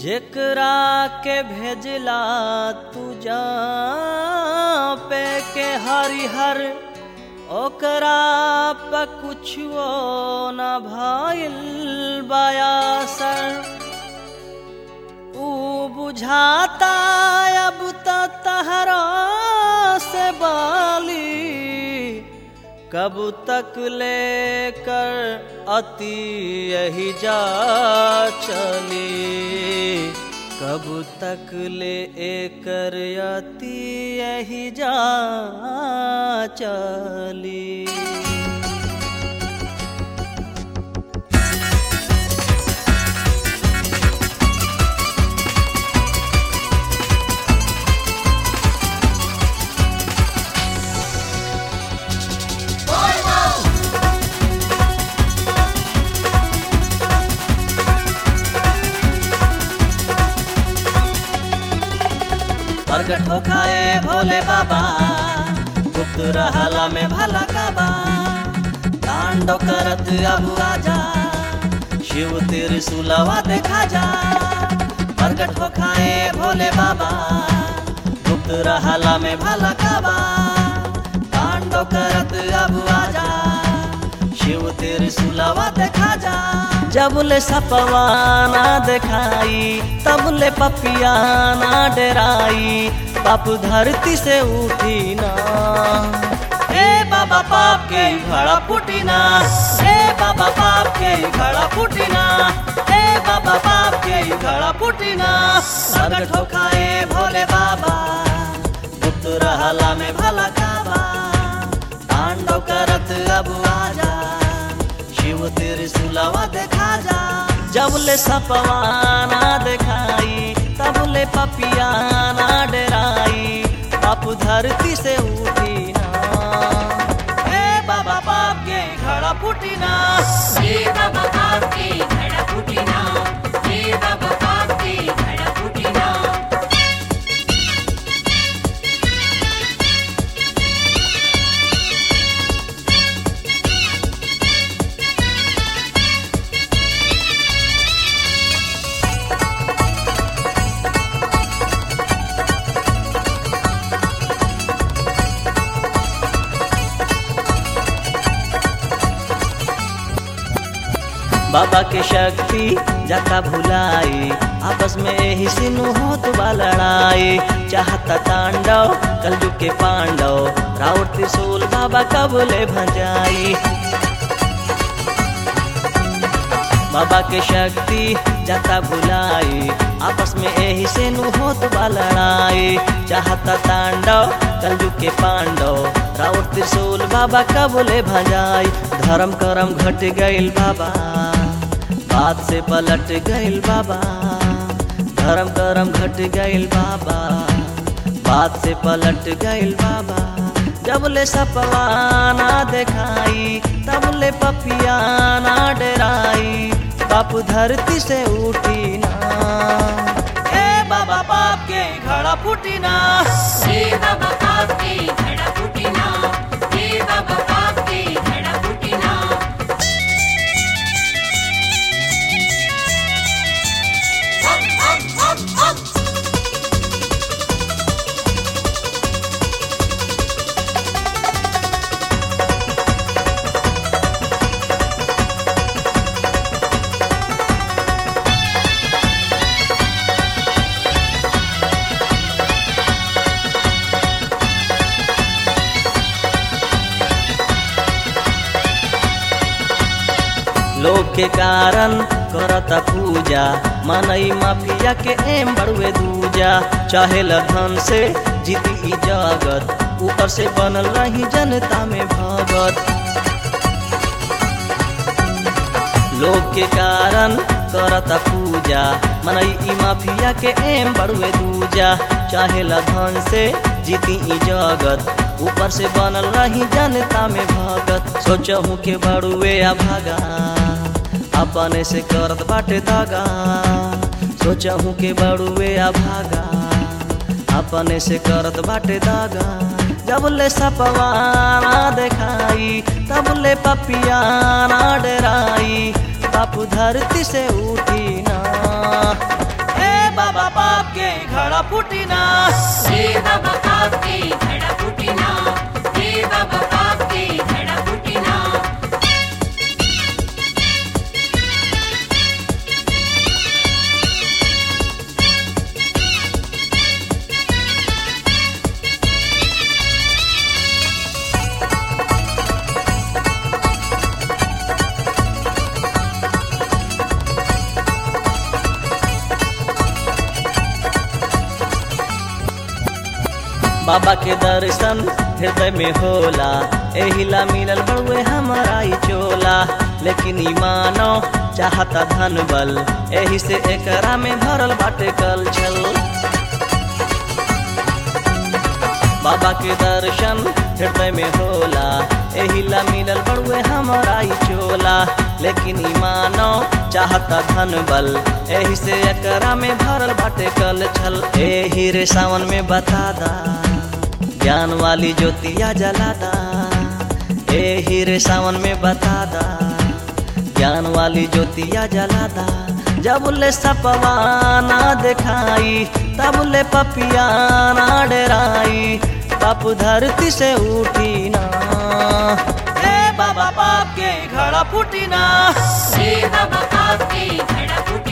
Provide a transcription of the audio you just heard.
जेकरा के भेजला तू जा पे के हरिहर ओकरा पे कुछो न भइल बयासर ऊ बुझाता अब त तहरा से बाली कब तक लेकर अति यही जा चली कब तक ले एकर अति यही जा चली प्रगट हो खाए भोले बाबा गुप्त रहला में भला काबा तांडव करत अब आजा शिव तेरे सुलवा देखा जा प्रगट हो खाए भोले बाबा गुप्त रहला में भला काबा तांडव करत अब आजा शिव तेरे सुलवा देखा जा जब ले सपवाना दिखाई तब ले पपियाना डराई पाप धरती से उठी ना ए बाबा पाप के घड़ा फूटी ना ए बाबा पाप के घड़ा फूटी ना ए बाबा पाप के घड़ा फूटी ना प्रगट हो खाए भोले बाबा गुप्त रहला में भला काबा तांडव करत अब आजा शिव तेरे सुलावा देखा जा जब ले सपवाना दिखाई तब ले पपियाना डराई पाप धरती से उठी ना ए बाबा पाप के घड़ा फूटी ना हे बाबा पाप के घड़ा फूटिना हे बाबा पाप के घड़ा फूटिना बाबा के शक्ति जाता भुलाई आपस में यही सिनु होत बा लड़ाई चाहता तांडव कलजु के पांडव राउर त्रिशूल बाबा कबले भंजाई बाबा के शक्ति जाता भुलाई आपस में यही से नु होत बा लड़ाई चाहता तांडव कलजु के पांडव राउर त्रिशूल बाबा कबले भजाई धर्म करम घट गइल बाबा बात से पलट गइल बाबा धर्म करम घट गइल बाबा बात से पलट गइल बाबा जब ले सपवाना दिखाई तब ले पपियाना डराई बाप धरती से उठी ना ए बाबा पाप के घड़ा फूटी ना हे बाबा पाप के घड़ा फूटिना हे बाबा पाप के घड़ा फूटिना हम हम हम हम लोग के कारण करता पूजा मनई माफिया के एम बड़ुए दूजा चाहे धन से जीती ई जगत ऊपर से बनल रही जनता में भगत लोग के कारण करता पूजा मनई ई माफिया के एम बड़ुए दूजा चाहे धन से जीती ई जगत ऊपर से बनल रही जनता में भगत सोचहूँ के बड़ुए आ भागा अपने से करत बाटे दागा सोचहूँ के बड़ुए आ भागा अपने से करत बाटे दागा जब ले सपवाना दिखाई तब ले पपियाना डराई बापू धरती से उठी ना ए बाबा पाप के घड़ा फूटी ना हे बाबा पाप के घड़ा फूटिना हे बाबा पाप के घड़ा फूटिना बाबा के दर्शन हृदय में होला एहिला मिलल बड़ुए हमारा ई चोला लेकिन ई मानो चाहता धन बल एही से एकरा में भरल बाटे कल छल बाबा के दर्शन हृदय में होला एहिला मिलल बड़ुए हमारा ई चोला लेकिन ई मानो चाहता धन बल एही से एकरा में भरल बाटे कल छल एही रे सावन में बता दा ज्ञान वाली ज्योतिया जला दा एही रे सावन में बता दा ज्ञान वाली ज्योतिया जला दा जब ले सपवा ना दिखाई तब ले पपिया ना डराई पाप धरती से उठी ना ए बाबा पाप के घड़ा फूटी ना हे बाबा पाप के घड़ा फूटिना